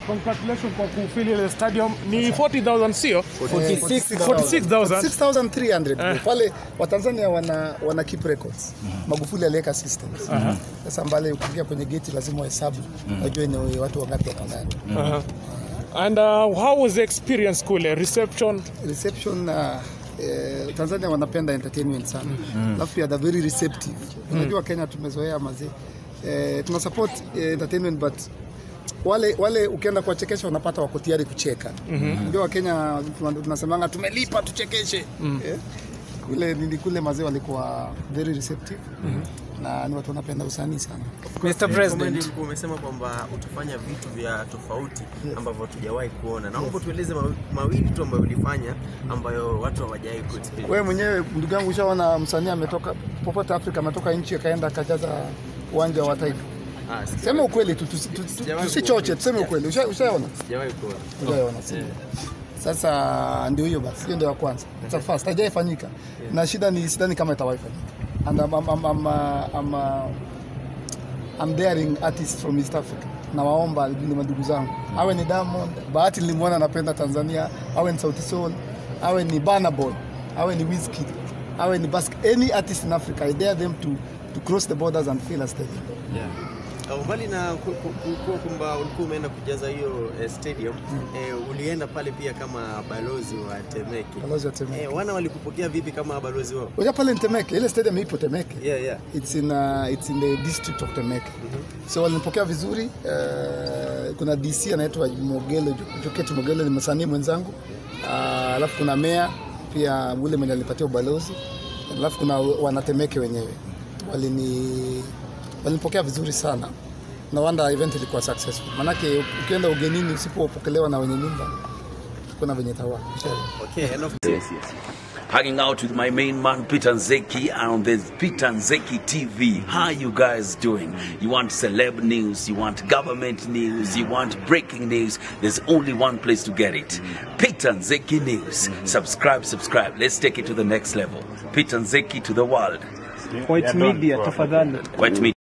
Congratulations kwa kufili ile stadium. Ni 40,000 sio? 46,000. 6300 pale Watanzania wana, wana keep records. Magufuli aliweka systems. Sasa mbale ukiingia kwenye geti lazima uhesabu wajue ni watu wangapi wako ndani. Uh-huh. And uh, how was the experience kule? Reception? Reception uh, eh, Tanzania wanapenda entertainment sana alafu pia they're very receptive. Unajua Kenya tumezoea mazee eh, tuna support eh, entertainment but wale wale ukienda kuwachekesha unapata wako tayari kucheka. Ndio Wakenya tuna- tunasemanga tumelipa tuchekeshe. Eh, kule nili kule mazee walikuwa very receptive na ni watu wanapenda usanii sana. Mr. President. Ulikuwa umesema kwamba utafanya vitu vya tofauti ambavyo hatujawahi kuona. Naomba tueleze mawi- mawili tu ambayo ulifanya ambayo watu hawajawahi kuexperience. Wewe mwenyewe ndugu yangu, ushaona msanii ametoka popote Afrika, ametoka nchi akaenda akajaza uwanja wa taifa? Ah, sijawahi- Sema ukweli tu, tusi- tu- tu- Sijawahi tusichoche, kuona. tuseme ukweli. Usha- Ushaona? Sijawahi kuona. Ushaona, si ndio? Sasa ndio hiyo basi, hiyo ndio ya kwanza. It's a first, haijaifanyika na shida ni sidhani kama itawahi fanyika. And I'm, I'm, I'm, I'm, uh, I'm, uh, I'm daring artists from East Africa. Nawaomba vile madugu zangu, awe ni Diamond, Bahati nilimwona anapenda Tanzania, awe ni Sauti Sol, awe ni Burna Boy, awe ni Wizkid, awe ni Bask, any artist in Africa, I dare them to, to cross the borders and fill a stadium. Uh, Mbali na ku- ku- ku- kuwa kwamba ulikuwa umeenda kujaza hiyo eh, stadium eh, ulienda pale pia kama balozi wa Temeke. Balozi wa Temeke. Eh, wana walikupokea vipi kama balozi wao? Unajua pale ni Temeke, ile stadium ipo Temeke. Yeah, yeah. It's in, uh, it's in the district of Temeke. So walinipokea vizuri. Uh, kuna DC anaitwa Mogelo, Joketi Mogelo ni msanii mwenzangu. Uh, alafu kuna meya pia ule mwenye alipatia ubalozi. Alafu kuna wanatemeke wenyewe. Walini walinipokea vizuri sana. Na wanda event ilikuwa successful. Manake ukienda ugenini usipopokelewa na wenye nyumba kuna venye tawa. Okay, and of hanging out with my main man Peter Nzeki on the Peter Nzeki TV. How you guys doing? You want celeb news, you want government news, you want breaking news. There's only one place to get it. Peter Nzeki News. Subscribe, subscribe. Let's take it to the next level. Peter Nzeki to the world. White Media tafadhali. White Media.